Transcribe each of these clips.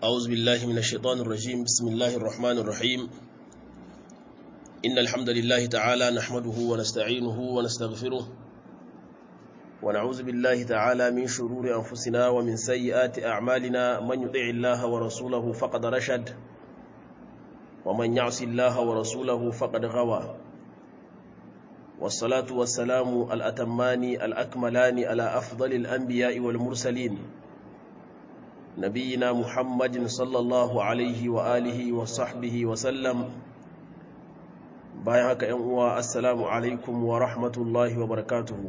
أعوذ بالله من الشيطان الرجيم بسم الله الرحمن الرحيم إن الحمد لله تعالى نحمده ونستعينه ونستغفره ونعوذ بالله تعالى من شرور أنفسنا ومن سيئات أعمالنا من يطع الله ورسوله فقد رشد ومن يعص الله ورسوله فقد غوى والصلاة والسلام الأتمان الأكملان على أفضل الأنبياء والمرسلين نبينا محمد صلى الله عليه وآله وصحبه وسلم بايعك أنوا السلام عليكم ورحمة الله وبركاته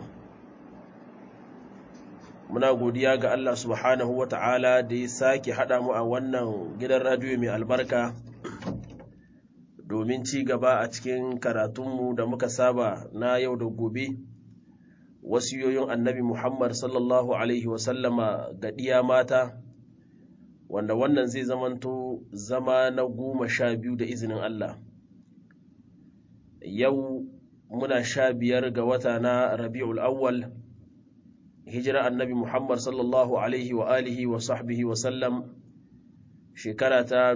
muna godiya ga Allah subhanahu wa ta'ala da ya sake haɗa mu a wannan gidan radiyo mai albarka domin ci gaba a cikin karatunmu da muka saba na yau da gobe wasiyoyin annabi Muhammad sallallahu Alaihi wasallama ga ɗiya mata wanda wannan zai zamanto zama na goma sha biyu da izinin Allah yau muna sha biyar ga wata na rabi'ul awwal hijira annabi Muhammad sallallahu Alaihi wa alihi wa sahbihi wa sallam shekara ta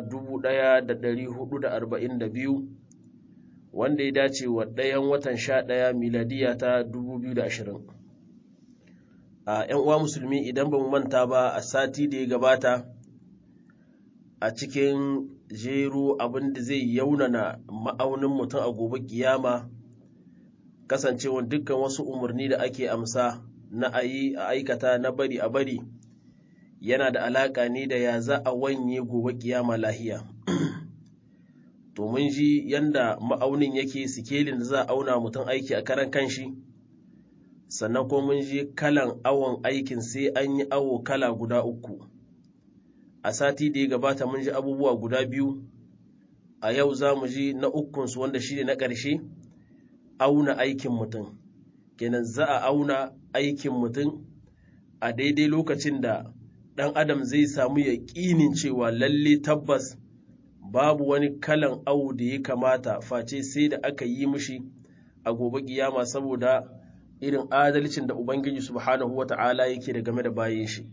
1442 wanda ya dace wa ɗayan watan sha ɗaya miladiya ta 2020 a ‘yan uwa musulmi idan ba mu manta ba a sati da ya gabata a cikin jero abin da zai yaunana ma'aunin mutum a gobe kiyama kasancewa dukkan wasu umarni da ake amsa na ayi a aikata na bari a bari yana da alaƙa ne da ya za a wanye gobe kiyama lahiya to mun ji yanda ma'aunin yake sikelin da za a auna mutum aiki a karan kanshi sannan ko mun ji kalan awon aikin sai an yi awo kala guda uku a sati da ya gabata mun ji abubuwa guda biyu a yau za mu ji na ukunsu wanda shi ne na ƙarshe auna aikin mutum kenan za a auna aikin mutum a daidai lokacin da ɗan adam zai samu yaƙinin cewa lalle tabbas babu wani kalan awu da ya kamata face sai da aka yi mishi a gobe kiyama saboda irin adalcin da ubangiji subhanahu wata'ala yake da game da bayan shi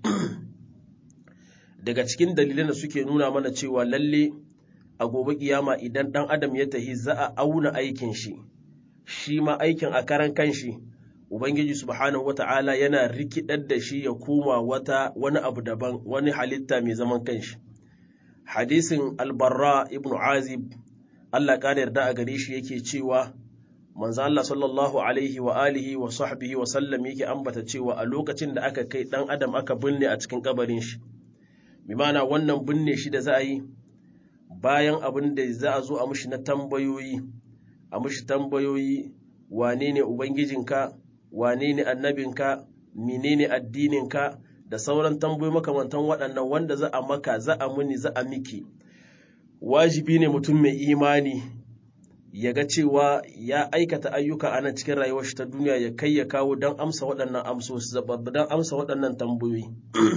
daga cikin dalilan da suke nuna mana cewa lalle a gobe kiyama idan ɗan adam ya tahi za a auna aikin shi shi ma aikin a karan kanshi Ubangiji subhanahu wata'ala yana rikidar da shi ya koma wata wani abu daban wani halitta mai zaman kanshi. Hadisin albarra ibn Azib Allah ƙara yarda a gare shi yake cewa manzo Allah sallallahu alaihi wa alihi wa sahbihi wa sallam yake ambata cewa a lokacin da aka kai dan adam aka binne a cikin kabarin shi. Bi ma'ana wannan binne shi da za a yi bayan abin da za a zo a mushi na tambayoyi a mushi tambayoyi wane ne ubangijinka wane ne annabinka menene addininka da sauran tambayoyi makamantan waɗannan wanda za a maka za a muni za a miki wajibi ne mutum mai imani ya ga cewa ya aikata ayyuka a nan cikin rayuwar shi ta duniya ya kai ya kawo don amsa waɗannan amsoshi don amsa waɗannan tambayoyi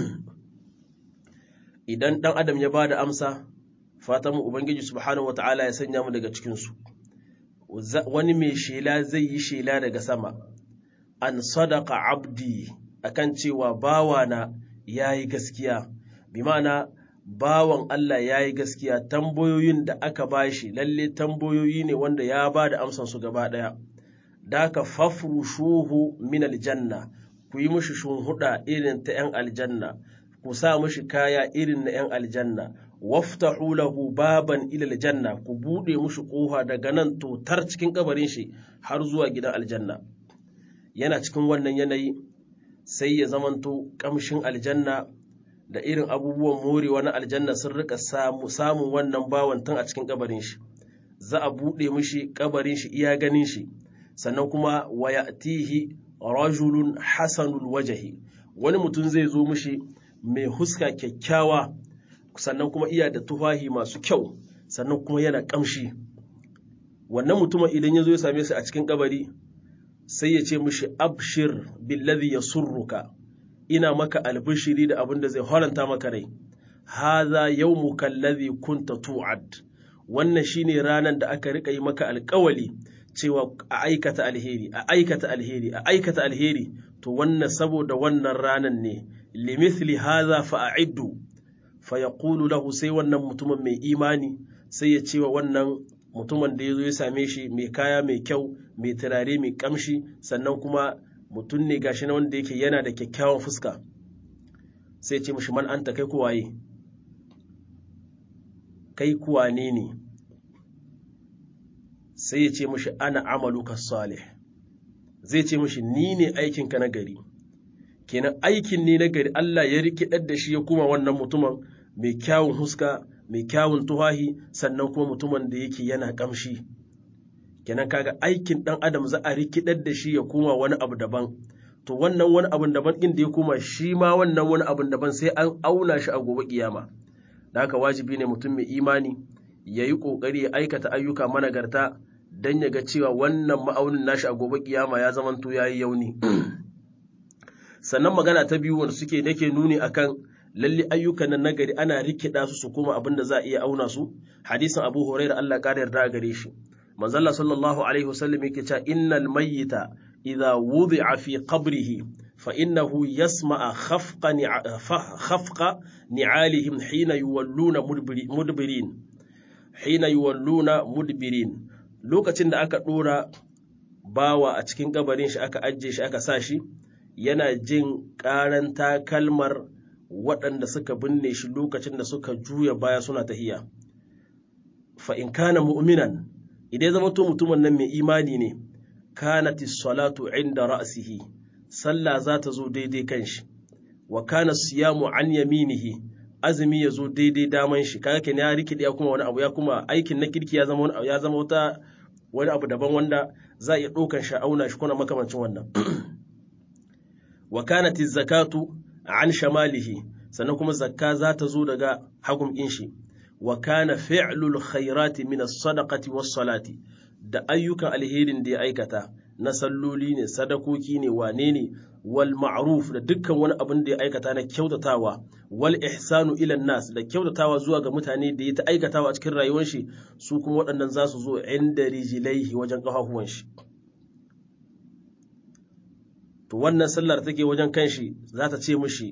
idan ɗan adam ya ba da amsa fatan mu ubangiji subhanahu wataala ya sanya mu daga cikinsu wani mai shela zai yi shela daga sama an sadaka abdi akan cewa bawana ya yi gaskiya bi ma'ana bawan Allah ya yi gaskiya tambayoyin da aka bashi lalle tambayoyi ne wanda ya ba da amsansu gaba ɗaya da ka fafrushuhu min aljanna ku yi mushi shunhuda irin ta ‘yan aljanna ku sa mushi kaya irin na ‘yan aljanna waftahu lahu baban ila aljanna ku buɗe mushi ƙofa daga nan totar cikin kabarin shi har zuwa gidan aljanna yana cikin wannan yanayi sai ya zamanto kamshin aljanna da irin abubuwan morewa na aljanna sun rika samun wannan bawan tun a cikin kabarin shi za a buɗe mishi kabarin shi iya ganin shi sannan kuma wa ya'tihi rajulun hasanul wajahi wani mutum zai zo mishi mai huska kyakkyawa sannan kuma iya da tufahi masu kyau sannan kuma yana kamshi wannan mutumin idan ya zo ya same su a cikin kabari sai ya ce mishi abshir billazi yasurruka ina maka albishiri da abin da zai haranta maka rai haza yawmuka allazi kunta tu'ad wannan shine ranar da aka rika yi maka alkawali cewa a aikata alheri a aikata alheri a aikata alheri to wannan saboda wannan ranar ne limithli haza fa'iddu fa yaqulu lahu sai wannan mutumin mai imani sai ya ce wa wannan mutumin da ya zo ya same shi mai kaya mai kyau mai turare mai kamshi sannan kuma mutum ne gashi na wanda yake yana da kyakkyawan fuska sai ce mishi man anta kai kuwaye kai kuwane ne sai ya ce mishi ana amaluka salih zai ce mishi ni ne aikinka na gari kenan aikin ne na gari Allah ya rikidar da shi ya kuma wannan mutumin mai kyawun huska mai kyawun tuhahi sannan kuma mutumin da yake yana kamshi kenan kaga aikin dan adam za a rikidar da shi ya koma wani abu daban to wannan wani abun daban din da ya koma shi ma wannan wani abun daban sai an auna shi a gobe kiyama da haka wajibi ne mutum mai imani ya yi ƙoƙari ya aikata ayyuka managarta don ya ga cewa wannan ma'aunin nashi a gobe kiyama ya zamanto ya yi yauni sannan magana ta biyu wanda suke nake nuni akan lalle ayyukan nan nagari ana rikida su su kuma abin da za a iya auna su hadisin abu huraira Allah ƙara yarda a gare shi manzalla sallallahu alaihi wasallam yake cewa innal mayyita idza wudi'a fi qabrihi fa innahu yasma'a khafqa khafqa ni'alihim hina yuwalluna mudbirin hina yuwalluna mudbirin lokacin da aka dora bawa a cikin kabarin shi aka ajje shi aka sa shi yana jin ƙaran takalmar waɗanda suka binne shi lokacin da suka juya baya suna tahiya fa in kana mu'minan idan zama to mutumin nan mai imani ne kanati salatu inda ra'sihi sallah za ta zo daidai kan shi wa kana siyamu an yaminihi azumi ya zo daidai daman shi kaga kenan ya rikide ya kuma wani abu ya kuma aikin na kirki ya zama ya zama wata wani abu daban wanda za a iya ɗaukan shi auna shi kuna makamancin wannan wa kanat zakatu an shamalihi sannan kuma zakka za ta zo daga hagun ɗin shi wa kana fi'lul khairati min as-sadaqati was-salati da ayyukan alherin da ya aikata na salloli ne sadakoki ne wane ne wal ma'ruf da dukkan wani abin da ya aikata na kyautatawa wal ihsanu ila nas da kyautatawa zuwa ga mutane da ya ta aikatawa a cikin rayuwar shi su kuma waɗannan za su zo inda rijilaihi wajen ƙafafuwan shi to wannan sallar take wajen kanshi za ta ce mishi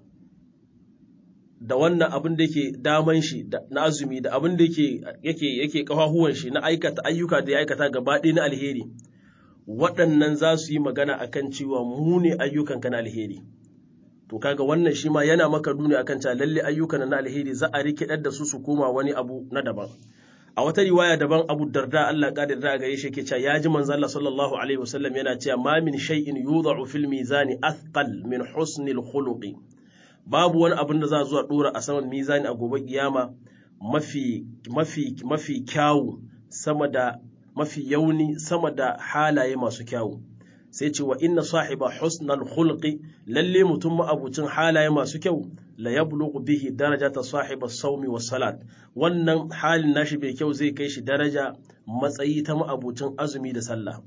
da wannan abin da yake daman shi na azumi da abin da yake yake yake kafahuwan shi na aikata ayyuka da ya aikata gaba ɗaya na alheri waɗannan za su yi magana akan cewa mu ne ayyukanka na alheri to kaga wannan shi ma yana maka nuni akan cewa lalle ayyukan na alheri za a rikidar da su su koma wani abu na daban a wata riwaya daban Abu Darda Allah kadir da gare shi yake cewa ya ji manzo Allah sallallahu alaihi wasallam yana cewa ma min shay'in yudha'u fil mizani athqal min husnil khuluqi babu wani abin da za zuwa dora a saman mizani a gobe kiyama mafi mafi mafi kyawu sama da mafi yauni sama da halaye masu kyawu sai ce wa inna sahiba husnal khulqi lalle mutum ma'abucin halaye masu kyau la yablughu bihi darajata sahiba saumi was salat wannan halin nashi bai kyau zai kai shi daraja matsayi ta ma'abucin azumi da sallah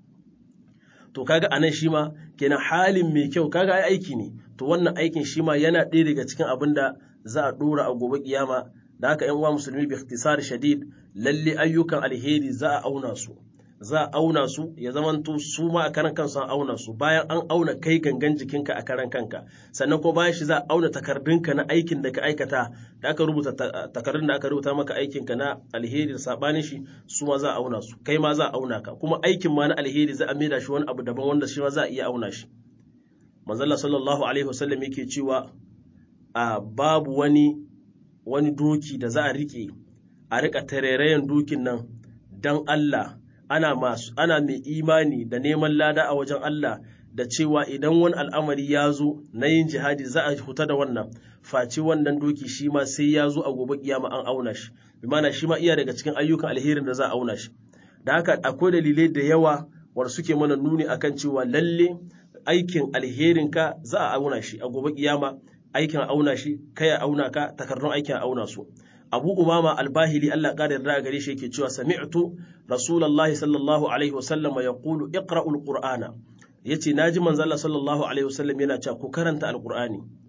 to kaga anan shi ma kenan halin mai kyau kaga ai aiki ne to wannan aikin shi ma yana ɗaya daga cikin abin da za a ɗora a gobe kiyama da haka yan uwa musulmi bi ikhtisar shadid lalle ayyukan alheri za a auna su za a auna su ya zamanto su ma a karan kansu an auna su bayan an auna kai gangan jikinka a karan kanka sannan ko bayan shi za a auna takardunka na aikin da ka aikata da aka rubuta takardun da aka rubuta maka aikinka na alheri da sabanin shi su ma za a auna su kai ma za a auna ka kuma aikin ma na alheri za a maida shi wani abu daban wanda shi ma za a iya auna shi manzalla sallallahu alaihi wasallam yake cewa a babu wani wani doki da za a rike a rika tarerayen dokin nan dan Allah ana masu ana mai imani da neman lada a wajen Allah da cewa idan wani al'amari ya zo na yin jihadi za a huta da wannan face wannan doki shi ma sai ya zo a gobe kiyama an auna shi bi mana shi ma iya daga cikin ayyukan alherin da za a auna shi da haka akwai dalilai da yawa wanda suke mana nuni akan cewa lalle aikin alherin ka za a auna shi a gobe kiyama aikin auna shi kai a auna ka takardun aikin auna su abu umama albahili Allah ƙara yarda gare shi yake cewa sami'tu rasulullahi sallallahu alaihi wasallam ya qulu iqra'ul qur'ana yace naji manzo Allah sallallahu alaihi wasallam yana cewa ku karanta alqur'ani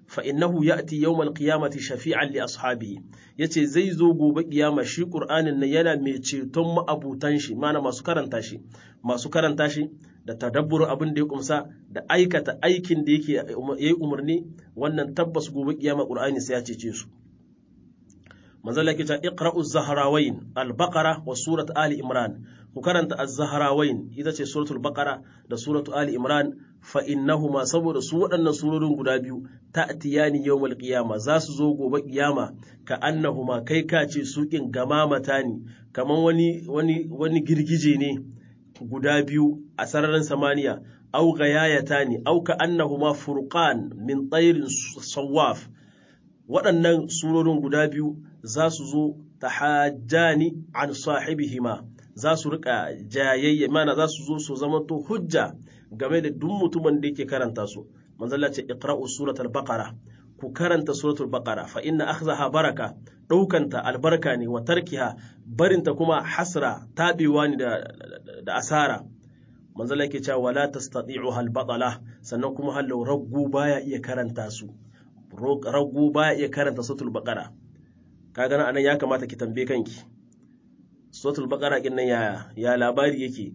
fa innahu ya'ti yawmal qiyamati shafi'an li ashabihi yace zai zo gobe kiyama shi qur'anin nan yana mai ceton ma'abutan shi mana masu karanta shi masu karanta shi da tadabburin abin da ya kumsa da aikata aikin da yake yayi umarni wannan tabbas gobe kiyama qur'ani sai ya cece su manzala ke ta iqra'u zahrawain al-baqara wa surat ali imran ku karanta az-zahrawain ita ce suratul baqara da suratu ali imran fa innahuma saboda su waɗannan surorin guda biyu ta'tiyani yawmal qiyama za su zo gobe kiyama ka annahuma kai ka ce suƙin gamamata ne kaman wani wani wani girgije ne guda biyu a sararin samaniya au gayayata ne au ka annahuma furqan min tsairin sawaf waɗannan surorin guda biyu za su zo ta hajjani an sahibihima za su rika jayayya mana za su zo su zamanto hujja game da duk mutumin da yake karanta su manzala ce iqra'u suratul baqara ku karanta suratul baqara fa inna akhzaha baraka daukanta albarka ne wa tarkiha barinta kuma hasra tabewa ne da, da asara manzala yake cewa wala tastati'uha al-batala sannan kuma hallau raggu baya iya karanta su raggu baya iya karanta suratul baqara kaga anan ya kamata ki tambaye kanki suratul baqara kin nan ya ya labari yake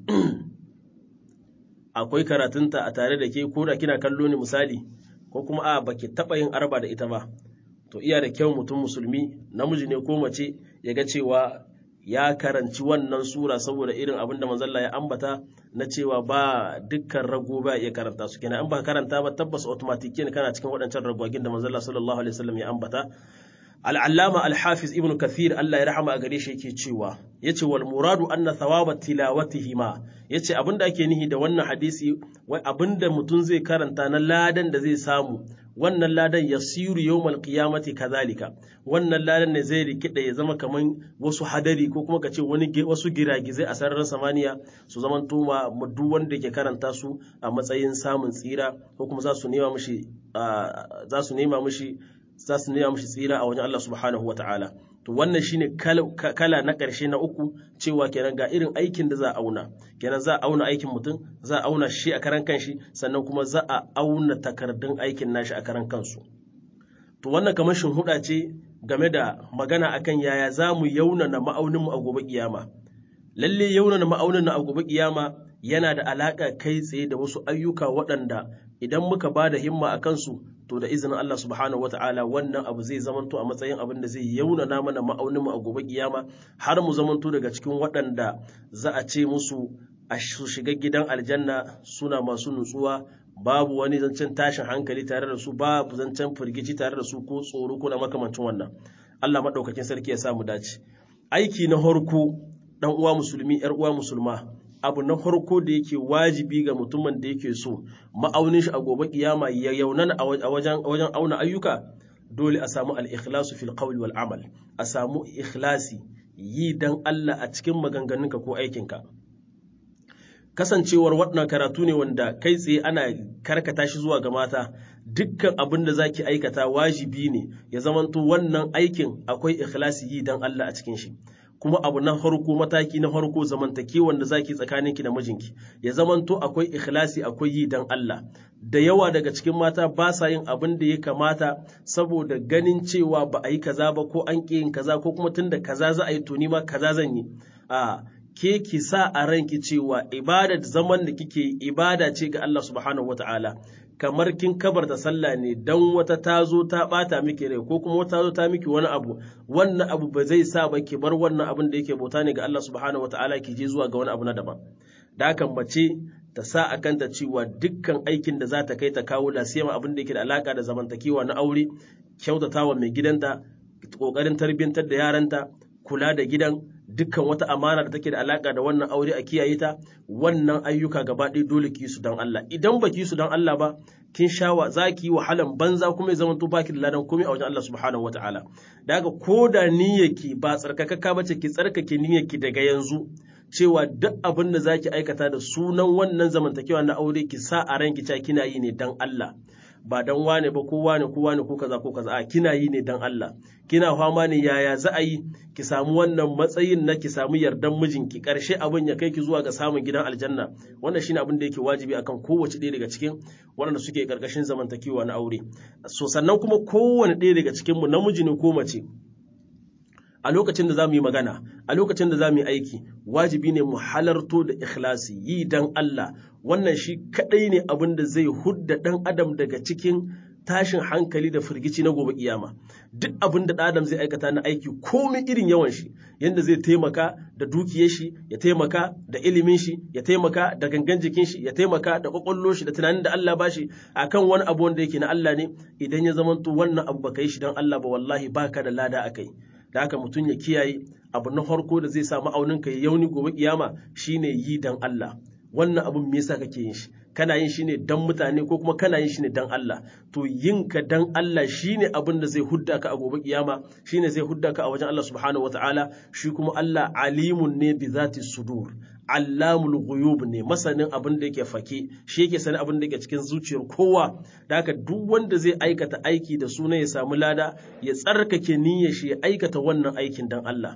akwai karatunta a tare da ke ko da kina kallo ne misali ko kuma a baki taba yin arba da ita ba to iya da kyau mutum musulmi namiji ne ko mace ya ga cewa ya karanci wannan sura saboda irin abin da manzalla ya ambata na cewa ba dukkan rago ba iya karanta su kenan an ba karanta ba tabbas automatic ne kana cikin waɗancan ragwagin da manzalla sallallahu alaihi wasallam ya ambata al'allama al-hafiz ibn kathir Allah ya rahama a gare shi yake cewa yace wal muradu anna thawaba tilawatihima yace abinda ake nihi da wannan hadisi wai abinda mutum zai karanta na ladan da zai samu wannan ladan yasiru yawmal qiyamati kadhalika wannan ladan ne zai rikida ya zama kaman wasu hadari ko kuma kace wani wasu giragizai a sararin samaniya su zaman tuma duk wanda ke karanta su a matsayin samun tsira ko kuma za su nema mishi za su nema mishi za su nema mishi tsira a wajen Allah subhanahu wa ta'ala. To wannan shine kala na ƙarshe na uku cewa kenan ga irin aikin da za a auna. Kenan za a auna aikin mutum, za a auna shi a karan kanshi, sannan kuma za a auna takardun aikin nashi a karan kansu. To wannan kamar huɗa ce game da magana akan yaya za mu yaunana ma'auninmu a gobe kiyama. Lalle yaunana ma'aunin a gobe kiyama yana da alaƙa kai tsaye da wasu ayyuka waɗanda idan muka ba da himma a kansu to da izinin Allah subhanahu wata'ala wannan abu zai zamanto a matsayin abin da zai yaunana mana ma'aunin mu a gobe kiyama har mu zamanto daga cikin waɗanda za a ce musu a su shiga gidan aljanna suna masu nutsuwa babu wani zancen tashin hankali tare da su babu zancen firgici tare da su ko tsoro ko na makamancin wannan Allah madaukakin sarki ya sa mu dace aiki na harko dan uwa musulmi yar uwa musulma abu na farko da yake wajibi ga mutumin da yake so ma'aunin shi a gobe kiyama ya yaunana a wajen wajen auna ayyuka dole a samu al-ikhlasu fil qawli wal amal a samu ikhlasi yi dan Allah a cikin maganganunka ko aikinka kasancewar wannan karatu ne wanda kai tsaye ana karkata shi zuwa ga mata dukkan abin da zaki aikata wajibi ne ya zamanto wannan aikin akwai ikhlasi yi dan Allah a cikin shi kuma abu na farko mataki na farko zamantakewan da zaki tsakaninki da mijinki ya zamanto akwai ikhlasi akwai yi dan Allah da yawa daga cikin mata ba sa yin abin da ya kamata saboda ganin cewa ba a yi kaza ba ko an ƙi yin kaza ko kuma tunda kaza za a yi to ni ma kaza zan yi a ke ki sa a ranki cewa ibada zaman da kike ibada ce ga Allah subhanahu wataala kamar kin kabarta sallah ne dan wata ta zo ta bata miki rai ko kuma wata zo ta miki wani abu wannan abu ba zai sa ba ki bar wannan abin da yake bauta ne ga Allah subhanahu wataala ki je zuwa ga wani abu na daban da hakan mace ta sa a kanta cewa dukkan aikin da za ta kai ta kawo lasiyama abin da yake da alaka da zamantakewa na aure kyautatawa mai gidanta kokarin tarbiyyantar da yaranta kula da gidan dukkan wata amana da take da alaka da wannan aure a kiyaye ta wannan ayyuka gaba ɗaya dole ki su don Allah idan ba ki su don Allah ba kin shawa za ki yi wahalan banza kuma ya zama to baki da ladan komai a wajen Allah subhanahu wataala da haka ko da niyyarki ba tsarkakakka bace ki tsarkake niyyarki daga yanzu cewa duk abin da zaki aikata da sunan wannan zamantakewa na aure ki sa a ranki cewa kina yi ne dan Allah ba dan wane ba ko wane ko wane ko kaza ko kaza a kina yi ne dan Allah kina fama ne yaya za a yi ki samu wannan matsayin na ki samu yardan mijinki karshe abin ya kai ki zuwa ga samun gidan aljanna wannan shine abin da yake wajibi akan kowace ɗaya daga cikin waɗanda suke karkashin zamantakewa na aure so sannan kuma kowane ɗaya daga cikin mu namiji ne ko mace a lokacin da za mu yi magana a lokacin da za mu yi aiki wajibi ne mu halarto da ikhlasi yi dan Allah wannan shi kadai ne abin da zai hudda dan adam daga cikin tashin hankali da firgici na gobe kiyama duk abin da adam zai aikata na aiki komai irin yawan shi yanda zai taimaka da dukiyar shi ya taimaka da ilimin shi ya taimaka da gangan jikin shi ya taimaka da kwakwallo shi da tunanin da Allah bashi akan wani abu wanda yake na Allah ne idan ya zamanto wannan abu baka yi shi dan Allah ba wallahi baka da lada akai da haka mutum ya kiyaye abu na farko da zai samu aunin ka yauni gobe kiyama shine yi dan Allah wannan abun me yasa kake yin shi kana yin shi ne dan mutane ko kuma kana yin shi ne dan Allah to yin ka dan Allah shine abin da zai hudda ka a gobe kiyama shine zai hudda ka a wajen Allah subhanahu wataala shi kuma Allah alimun ne bi zati sudur allamul ghuyub ne masanin abin da yake fake shi yake sanin abin da yake cikin zuciyar kowa da haka duk wanda zai aikata aiki da suna ya samu lada ya tsarkake niyyar shi ya aikata wannan aikin dan Allah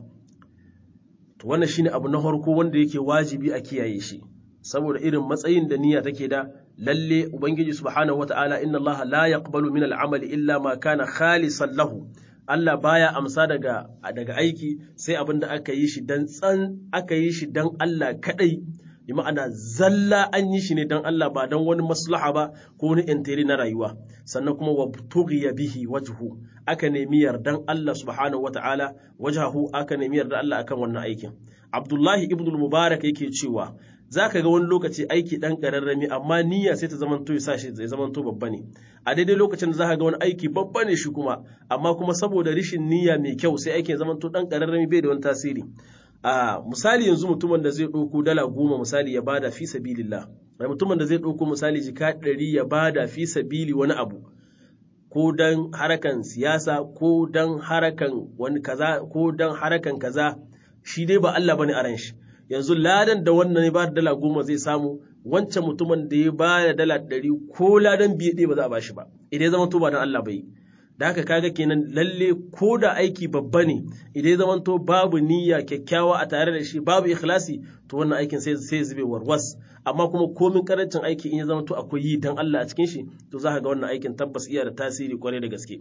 to wannan shine abu na farko wanda yake wajibi a kiyaye shi saboda irin matsayin da niyya take da lalle ubangiji subhanahu wataala inna Allah la yaqbalu min al-amali illa ma kana khalisan lahu Allah baya amsa daga daga aiki sai abin da aka yi shi dan tsan aka yi shi dan Allah kadai bi ma'ana zalla an yi shi ne dan Allah ba dan wani maslaha ba ko wani intiri na rayuwa sannan kuma wa tughiya bihi wajhu aka nemi yardan Allah subhanahu wata'ala wajhahu aka nemi yardan Allah akan wannan aikin Abdullahi ibn al-Mubarak yake cewa zaka ga wani lokaci aiki dan kararrami amma niyya sai ta zamanto ya sashi zai zamanto babba ne a daidai lokacin da zaka ga wani aiki babba ne shi kuma amma kuma saboda rishin niyya mai kyau sai aikin zamanto dan kararrami bai da wani tasiri a misali yanzu mutumin da zai ɗauko dala goma misali ya bada fi sabilillah da mutumin da zai ɗauko misali jika ɗari ya bada fi sabili wani abu ko dan harakan siyasa ko dan harakan wani kaza ko dan harakan kaza shi dai ba Allah bane a ran shi yanzu ladan da wannan ya bada dala goma zai samu wancan mutumin da ya bada dala ɗari ko ladan biye ɗaya ba za a bashi ba idan ya zama to ba dan Allah bai da haka kaga kenan lalle ko da aiki babba ne idan ya zamanto babu niyya kyakkyawa a tare da shi babu ikhlasi to wannan aikin sai sai zube warwas amma kuma komin karancin aiki in ya zamanto akwai yi dan Allah a cikin shi to za ka ga wannan aikin tabbas iya da tasiri kwarai da gaske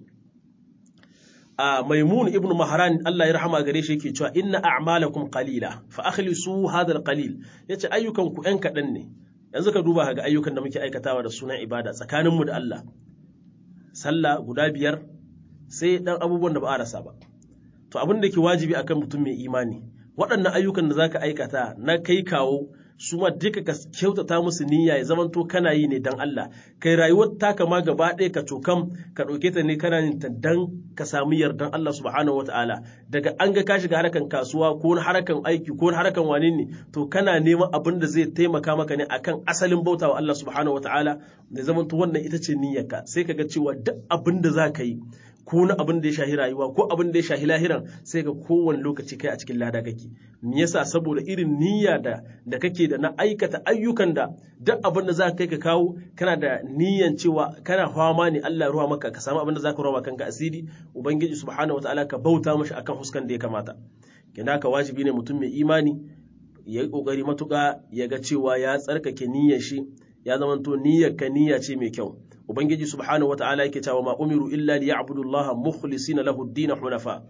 a maimun ibn mahran Allah ya rahama gare shi yake cewa inna a'malakum qalila fa akhlisu hadha alqalil yace ayyukan ku ɗan kaɗan ne yanzu ka duba ga ayyukan da muke aikatawa da sunan ibada tsakaninmu da Allah sallah guda biyar sai dan abubuwan da ba a rasa ba to abin da ke wajibi akan mutum mai imani waɗannan ayyukan da zaka aikata na kai kawo su ma duka ka kyautata musu niyya ya zamanto kana yi ne dan Allah kai rayuwar taka ma gaba ɗaya ka cokam ka ɗauke ta ne kana yin ta dan ka samu yardan Allah subhanahu wataala daga an ga ka shiga harkan kasuwa ko harkan aiki ko harkan wane ne to kana neman abin da zai taimaka maka ne akan asalin bautawa Allah subhanahu wataala da zamanto wannan ita ce niyyarka sai ka ga cewa duk abin da za ka yi ko na abin da ya shahi rayuwa ko abin da ya shahi lahiran sai ga kowane lokaci kai a cikin lada kake me yasa saboda irin niyya da da kake da na aikata ayyukan da duk abin da za ka kai ka kawo kana da niyyan cewa kana fama ne Allah ruwa maka ka samu abin da za ka ruwa kanka asiri ubangiji subhanahu wataala ka bauta mashi akan huskan da ya kamata kina ka wajibi ne mutum mai imani ya yi kokari matuƙa ya ga cewa ya tsarkake niyyar shi ya zamanto niyyar ka niyya ce mai kyau ubangiji subhanahu wata'ala yake cewa ma umiru illa liya'budullaha mukhlisina lahu ad-din hunafa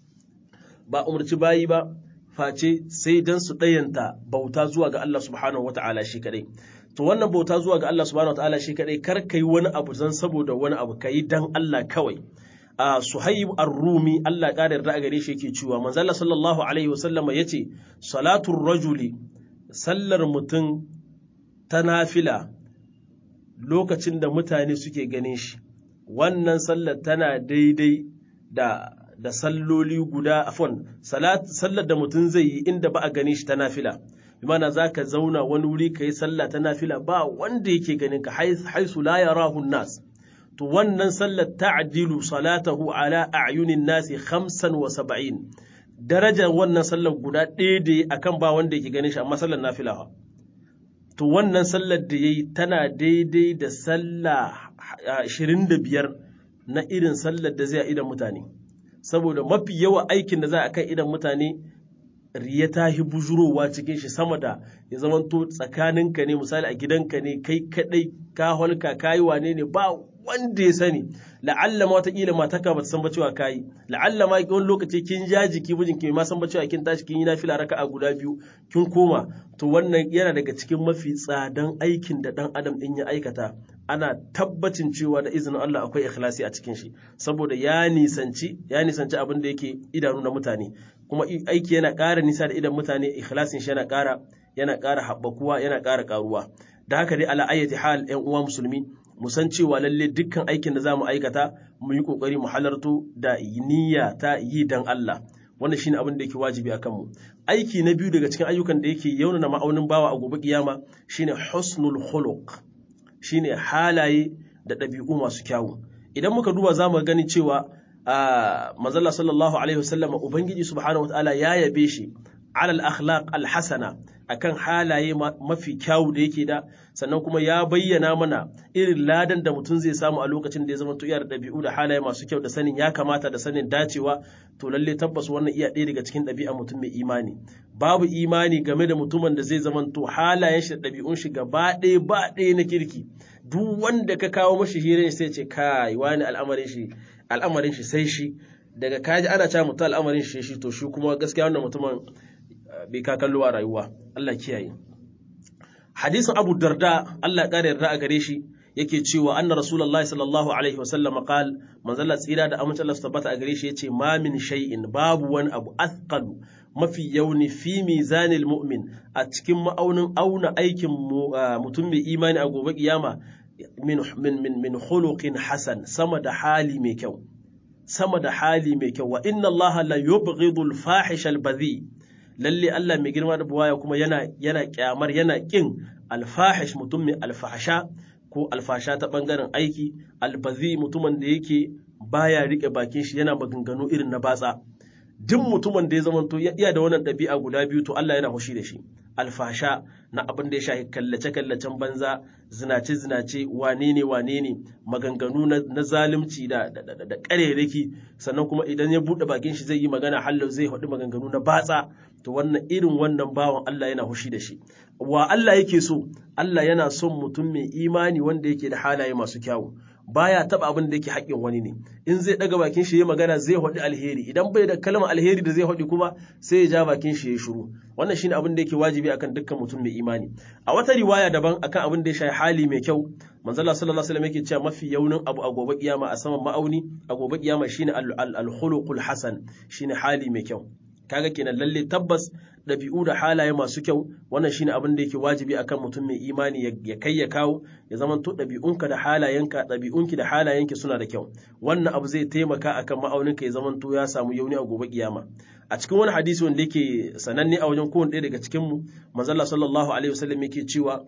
ba umarci bayi ba face sai dan su dayanta bauta zuwa ga Allah subhanahu wata'ala shi kadai to wannan bauta zuwa ga Allah subhanahu wata'ala shi kadai kar kai wani abu zan saboda wani abu kai dan Allah kawai a suhaib ar-rumi Allah ƙara yarda gare shi yake cewa manzo Allah sallallahu alaihi wasallam yace salatul rajuli sallar mutum ta nafila lokacin da mutane suke ganin shi wannan sallar tana daidai da da salloli guda afon sallar da mutum zai yi inda ba a gani shi ta nafila imana za ka zauna wani wuri ka yi sallah ta nafila ba wanda yake ganin ka haisu la yarahu nas to wannan sallar ta'dilu salatahu ala a'yunin nasi khamsan wa saba'in darajar wannan sallar guda ɗaya da akan ba wanda yake ganin shi amma sallar nafila to wannan sallar da yayi tana daidai da sallah 25 na irin sallar da zai a idan mutane saboda mafi yawa aikin da za a kan idan mutane riya ta hi bujurowa cikin shi sama da ya zamanto tsakaninka ne misali a gidanka ne kai kadai ka holka kayi wane ne ba wanda ya sani la'alla ma wataƙila mataka ba ta san ba cewa kayi la'alla ma wani lokaci kin ja jiki mijin ki ma san ba cewa kin tashi kin yi nafila raka'a guda biyu kin koma to wannan yana daga cikin mafi tsadan aikin da dan adam din ya aikata ana tabbacin cewa da izinin Allah akwai ikhlasi a cikin shi saboda ya nisanci ya nisanci abin da yake idanu na mutane kuma aiki yana ƙara nisa da idan mutane ikhlasin shi yana ƙara yana ƙara haɓakuwa yana ƙara ƙaruwa da haka dai ala ayyati hal ƴan uwa musulmi mu san cewa lalle dukkan aikin da za mu aikata mu yi ƙoƙari mu halarto da niyya ta yi dan Allah wannan shine abin da yake wajibi a kanmu aiki na biyu daga cikin ayyukan da yake yaunana ma'aunin bawa a gobe kiyama shine husnul khuluq shine halaye da ɗabi'u masu kyawu idan muka duba za mu gani cewa mazalla sallallahu alaihi wasallam ubangiji subhanahu wataala ya yabe shi alal akhlaq alhasana akan halaye mafi kyawu da yake da sannan kuma ya bayyana mana irin ladan da mutum zai samu a lokacin da ya zama iya da ɗabi'u da halaye masu kyau da sanin ya kamata da sanin dacewa to lalle tabbas wannan iya ɗaya daga cikin ɗabi'a mutum mai imani babu imani game da mutumin da zai zama to halayen shi da ɗabi'un shi gaba ɗaya ba ɗaya na kirki duk wanda ka kawo mashi hirin sai ce kai wani al'amarin shi al'amarin shi sai shi daga kaji ana cewa mutum al'amarin shi shi to shi kuma gaskiya wannan mutumin bai ka kallo a rayuwa Allah kiyaye hadisin Abu Darda Allah ƙara yarda a gare shi yake cewa anna rasulullahi sallallahu alaihi wa sallam qal manzalla tsira da amince Allah tabbata a gare shi yace ma min shay'in babu wani abu athqalu mafi yauni fi mizanil mu'min a cikin ma'aunin auna aikin mutum mai imani a gobe kiyama min min min min khuluqin hasan sama da hali mai kyau sama da hali mai kyau wa inna Allah la yubghidul fahisha al-badhi lalle Allah mai girma da buwaya kuma yana yana kyamar yana kin alfahish mutum mai alfahasha ko alfasha ta bangaren aiki albazi mutumin da yake baya rike bakin shi yana maganganu irin na batsa duk mutumin da ya zama to iya da wannan ɗabi'a guda biyu to Allah yana hushi da shi alfasha na abin da ya shafi kallace-kallacen banza zinace-zinace wane ne wane ne maganganu na zalunci da da ƙarerake sannan kuma idan ya buɗe bakin shi zai yi magana hallau zai haɗu maganganu na batsa to wannan irin wannan bawan Allah yana hushi da shi wa Allah yake so Allah yana son mutum mai imani wanda yake da halaye masu kyawu baya taba abin da yake haƙƙin wani ne in zai daga bakin shi ya magana zai haɗi alheri idan bai da kalmar alheri da zai haɗi kuma sai ya ja bakin shi ya shiru wannan shine abin da yake wajibi akan dukkan mutum mai imani a wata riwaya daban akan abin da ya shafi hali mai kyau manzo Allah sallallahu alaihi wasallam yake cewa mafi yaunin abu a gobe kiyama a saman ma'auni a gobe kiyama shine al-khuluqul hasan shine hali mai kyau kaga kenan lalle tabbas ɗabi'u da halaye masu kyau wannan shine abin da yake wajibi akan mutum mai imani ya kai ya kawo ya zama to ɗabi'unka da halayenka ɗabi'unki da halayenki suna da kyau wannan abu zai taimaka akan ma'auninka ya zama to ya samu yauni a gobe kiyama a cikin wani hadisi wanda yake sananne a wajen kowane ɗaya daga cikin mu manzalla sallallahu alaihi wasallam yake cewa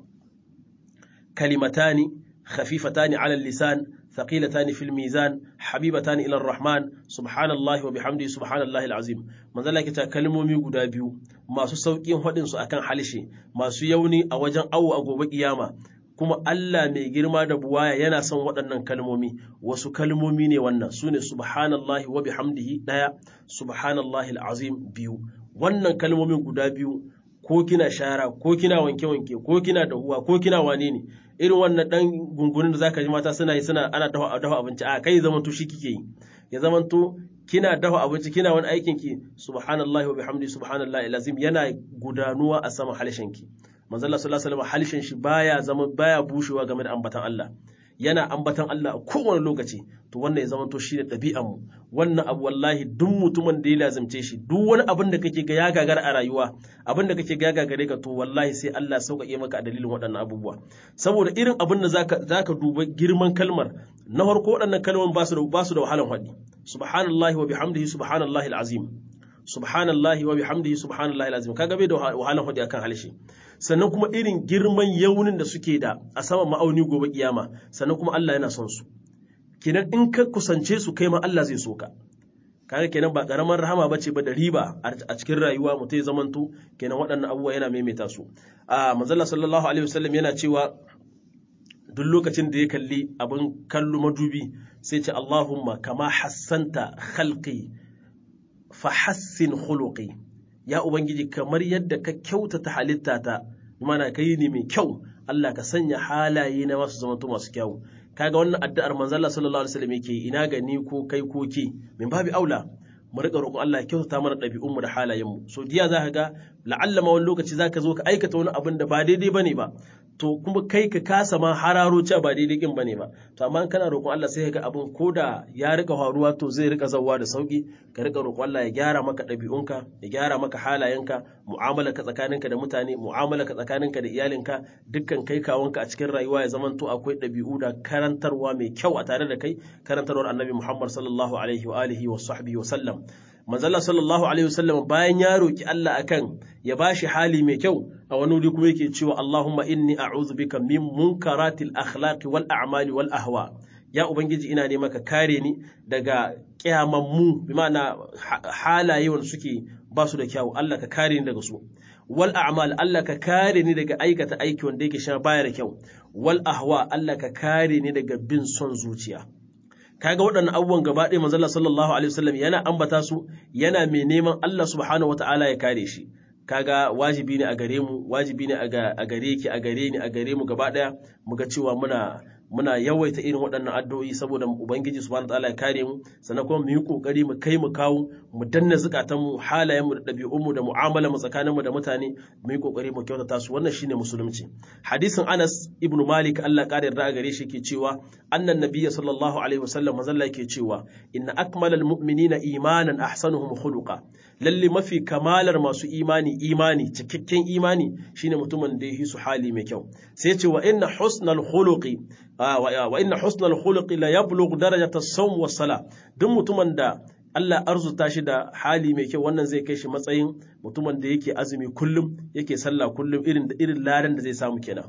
kalimatani khafifatani ala lisan ثقيلتان في الميزان حبيبتان إلى الرحمن سبحان الله وبحمده سبحان الله العظيم من ذلك ta kalmomi guda biyu masu sauƙin faɗin su akan halishe masu yauni a wajen awo a gobe kiyama kuma Allah mai girma da buwaya yana son waɗannan kalmomi wasu kalmomi ne wannan su ne subhanallahi wa bihamdihi ɗaya subhanallahi al'azim biyu wannan kalmomin guda biyu ko kina shara ko kina wanke-wanke ko kina dahuwa ko kina wane ne irin wannan dan gungunin da zaka ji mata suna yi suna ana dafa dafa abinci a kai zaman to shi kike yi ya zaman to kina dafa abinci kina wani aikin ki subhanallahi wa bihamdi subhanallahi alazim yana gudanuwa a sama halshen ki manzo Allah sallallahu alaihi wasallam halshen shi baya zama baya bushewa game da ambatan Allah yana ambatan Allah a kowane lokaci to wannan ya zama to shi da ɗabi'an mu wannan abu wallahi duk mutumin da ya lazimce shi duk wani abin da kake ga ya gagara a rayuwa abin da kake ga ya gagare ka to wallahi sai Allah sauƙaƙe maka a dalilin waɗannan abubuwa saboda irin abin da zaka zaka duba girman kalmar na farko waɗannan kalmomin ba su da ba su da wahalan haɗi subhanallahi wa bihamdihi subhanallahi alazim subhanallahi wa bihamdihi subhanallahi alazim kaga bai da wahalan haɗi akan halshe sannan kuma irin girman yaunin da suke da a saman ma'auni gobe kiyama sannan kuma Allah yana son su kenan in ka kusance su kai ma Allah zai so ka kaga kenan ba karamar rahama bace ba da riba a cikin rayuwa mutum ya zamanto kenan waɗannan abubuwa yana maimaita su a manzalla sallallahu alaihi wasallam yana cewa duk lokacin da ya kalli abin kallo madubi sai ce Allahumma kama hassanta khalqi fa hassin khuluqi ya ubangiji kamar yadda ka kyautata halittata mana kai ne mai kyau Allah ka sanya halaye na masu zamanto masu kyau kaga wannan addu'ar manzo Allah sallallahu alaihi wasallam yake ina ga ni ko kai ko ke min babi aula mu rika roƙon Allah ya kyautata mana ɗabi'unmu da halayenmu so diya za ka ga la'alla ma wani lokaci za ka zo ka aikata wani abin da ba daidai bane ba to kuma kai ka kasa ma hararo cewa ba daidai kin bane ba to amma kana roƙon Allah sai ka ga abin koda ya rika faruwa to zai rika zawwa da sauki ka rika roƙon Allah ya gyara maka ɗabi'unka ya gyara maka halayenka mu'amala ka tsakaninka da mutane mu'amala ka tsakaninka da iyalinka dukkan kai kawunka a cikin rayuwa ya zamanto akwai ɗabi'u da karantarwa mai kyau a tare da kai karantarwar annabi Muhammad sallallahu alaihi wa alihi wa sahbihi wa sallam manzala sallallahu alaihi wasallam bayan ya roki Allah akan ya bashi hali mai kyau a wani wuri kuma yake cewa Allahumma inni a'udhu bika min munkaratil akhlaqi wal a'mali wal ahwa ya ubangiji ina ne maka kare ni daga kyamammu bi ma'ana halaye wanda suke ba su da kyau Allah ka kare ni daga su wal a'mal Allah ka kare ni daga aikata aiki wanda yake sha baya da kyau wal ahwa Allah ka kare ni daga bin son zuciya kaga waɗannan abubuwan gaba ɗaya manzon sallallahu alaihi wasallam yana ambata su yana mai neman Allah subhanahu wataala ya kare shi kaga wajibi ne a gare mu wajibi ne a gare ki a gare ni a gare mu gaba ɗaya mu ga cewa muna muna yawaita irin waɗannan addu'o'i saboda ubangiji subhanahu wataala ya kare mu sannan kuma mu yi kokari mu kai mu kawo mu danna zukatan mu halayen mu da ɗabi'un mu da mu'amala mu tsakanin mu da mutane mu yi kokari mu kyautata su wannan shine musulunci hadisin Anas ibn Malik Allah kare yarda gare shi ke cewa annan nabiyyi sallallahu alaihi wasallam mazalla yake cewa inna akmalal mu'minina imanan ahsanuhum khuluqa lalle mafi kamalar masu imani imani cikakken imani shine mutumin da ya su hali mai kyau sai ce wa inna husnal khuluqi wa inna husnal khuluqi la yablugh darajata as-sawm was sala duk mutumin da Allah arzuta shi da hali mai kyau wannan zai kai shi matsayin mutumin da yake azumi kullum yake sallah kullum irin da irin ladan da zai samu kenan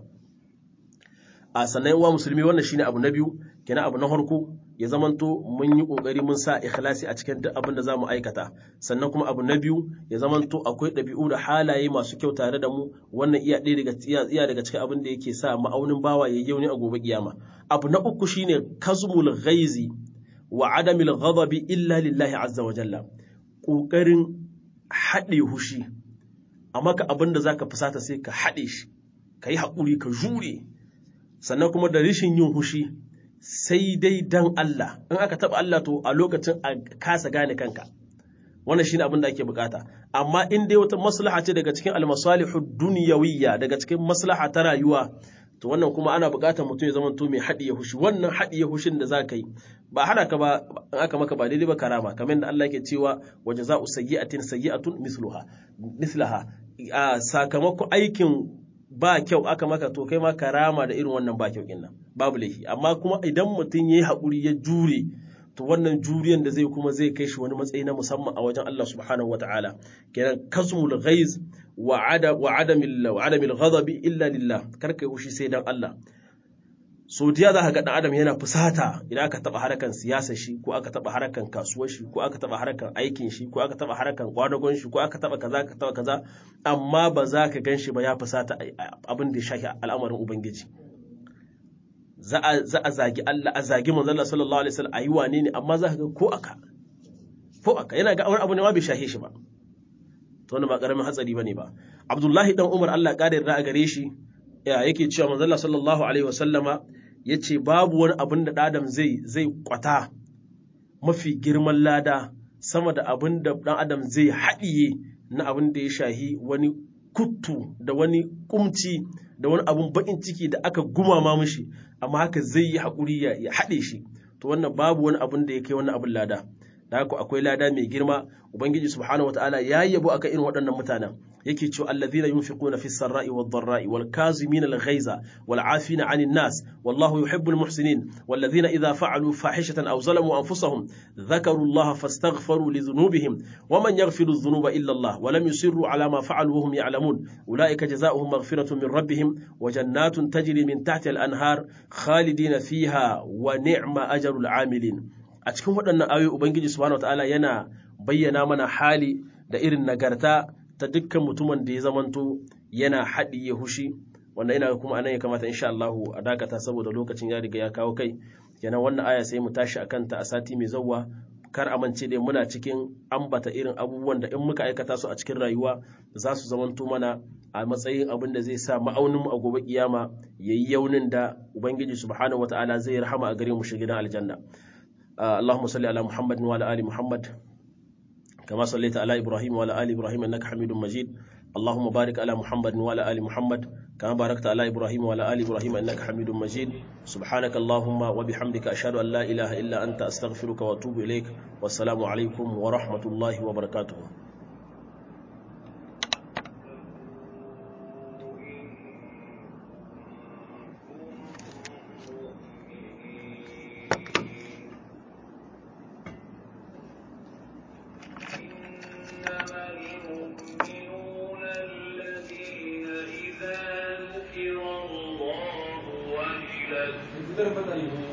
a sannan wa musulmi wannan shine abu na biyu kenan abu na farko ya zamanto mun yi kokari mun sa ikhlasi a cikin duk abin da zamu aikata sannan kuma abu na biyu ya zamanto akwai ɗabi'u da halaye masu kyau tare da mu wannan iya ɗaya daga iya daga cikin abin da yake sa ma'aunin bawa yayi yauni a gobe kiyama abu na uku shine kazmul ghaizi wa adamil ghadabi illa lillahi azza wa jalla kokarin haɗe hushi amma ka abin da zaka fusata sai ka haɗe shi ka yi haƙuri ka jure sannan kuma da rishin yin hushi sai dai dan Allah in aka taba Allah to a lokacin a kasa gane kanka wannan shine abin da ake bukata amma in dai wata maslaha ce daga cikin almasalihu dunyawiyya daga cikin maslaha ta rayuwa to wannan kuma ana bukatar mutum ya zama to mai haɗiye hushi wannan haɗiye hushin da zaka yi ba hana ka ba in aka maka ba daidai ba karama kamar da Allah yake cewa wa jaza'u sayyi'atin sayyi'atun misluha mislaha sakamakon aikin ba kyau aka maka to kai ma karama da irin wannan ba kyau nan babu laifi amma kuma idan mutum yayi haƙuri ya jure to wannan juriyan da zai kuma zai kai shi wani matsayi na musamman a wajen Allah subhanahu wataala kenan kasmul ghaiz wa ada wa adamil wa adamil ghadabi illa lillah kar kai hushi sai dan Allah so diya za ka ga dan adam yana fusata idan aka taba harakan siyasar shi ko aka taba harakan kasuwar shi ko aka taba harakan aikin shi ko aka taba harakan kwadagon shi ko aka taba kaza ka taba kaza amma ba za ka gan shi ba ya fusata abin da ya shafi al'amarin ubangiji za a zagi Allah a zagi manzon Allah sallallahu alaihi wasallam ayi wane ne amma za ka ga ko aka ko aka yana ga wani abu ne ma bai shahe shi ba to wannan ba karamin hatsari bane ba Abdullahi dan Umar Allah ya kare a gare shi yake cewa manzon Allah sallallahu alaihi wasallama yace babu wani abin da adam zai zai kwata mafi girman lada sama da abin da dan adam zai haɗiye na abin da ya shahi wani kuttu da wani kumci da wani abun bakin ciki da aka gumama mishi amma haka zai yi haƙuri ya haɗe shi to wannan babu wani abin da ya kai wannan abin lada da haka akwai lada mai girma ubangiji subhanahu wataala ya yabo akan irin waɗannan mutanen yake cewa allazina yunfiquna fis sarra'i wad dharra'i wal kazimin al ghaiza wal 'afina 'anil nas wallahu yuhibbul muhsinin wallazina idha fa'alu fahishatan aw zalamu anfusahum dhakaru allaha fastaghfaru li dhunubihim waman yaghfiru dhunuba illa allah wa lam yusirru 'ala ma fa'alu wa hum ya'lamun ulaika jazaohum maghfiratun min rabbihim wa jannatun tajri min tahtiha al anhar khalidina fiha wa ni'ma ajrul 'amilin a cikin waɗannan ayoyi ubangiji subhanahu wataala yana bayyana mana hali da irin nagarta ta dukkan mutumin da ya zamanto yana haɗiye hushi wanda ina kuma anan ya kamata insha Allah a dakata saboda lokacin ya riga ya kawo kai kenan wannan aya sai mu tashi akan ta a sati mai zawwa kar amince dai muna cikin ambata irin abubuwan da in muka aikata su a cikin rayuwa za su zamanto mana a matsayin abin da zai sa ma'aunin mu a gobe kiyama yayi yaunin da ubangiji subhanahu wataala zai rahama a gare mu shi gidan aljanna اللهم صل على محمد وعلى ال محمد كما صليت على ابراهيم وعلى ال ابراهيم انك حميد مجيد اللهم بارك على محمد وعلى ال محمد كما باركت على ابراهيم وعلى ال ابراهيم انك حميد مجيد سبحانك اللهم وبحمدك اشهد ان لا اله الا انت استغفرك واتوب اليك والسلام عليكم ورحمه الله وبركاته